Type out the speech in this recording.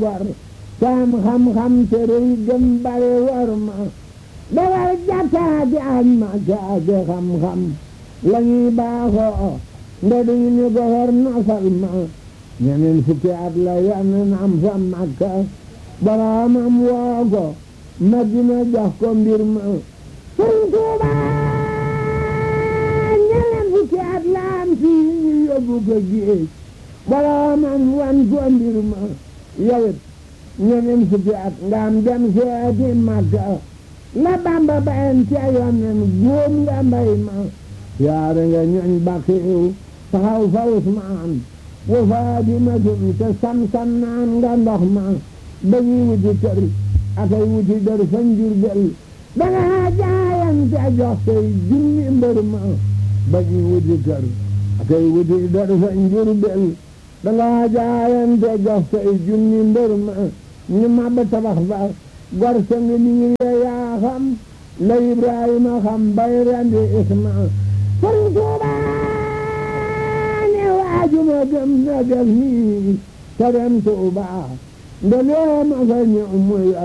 war saam xam-xam te rëy gëm bare war ma dawal jàkkaati ak ma caati xam-xam la ñuy baaxoo nda duñu ñu goxor nasal ma ñeneen fukki at la yonen am fa makka boroomam woo ko madina jox ko mbir ma sëñ Tuuba ñeneen fukki at la am fii ñu yóbbu ko géej boroomam wan ko mbir ma yowit ñeneen fukki at nga am dem seeti makka la bamba bayen ca yonen góom nga mbay ma yaare nga ñoñ bakiw taxaw fa Usmaan wa Faadimatun te sam-sam naan nga ndox ma dañuy wuti kër akay wuti dër fa Njurbel danga jaayante jox say junni mbër ma dañuy wuti kër akay wuti dër fa Njurbel danga jaayante jox say junni mbër ma ñu mabba tabax ba gor sa ngi niir ya yaa xam la Ibrahima xam bay rendi Isma Sëriñ Tuuba ne waajuma gëm na def nii te dem Tuuba nde lee ma fa ñëw muy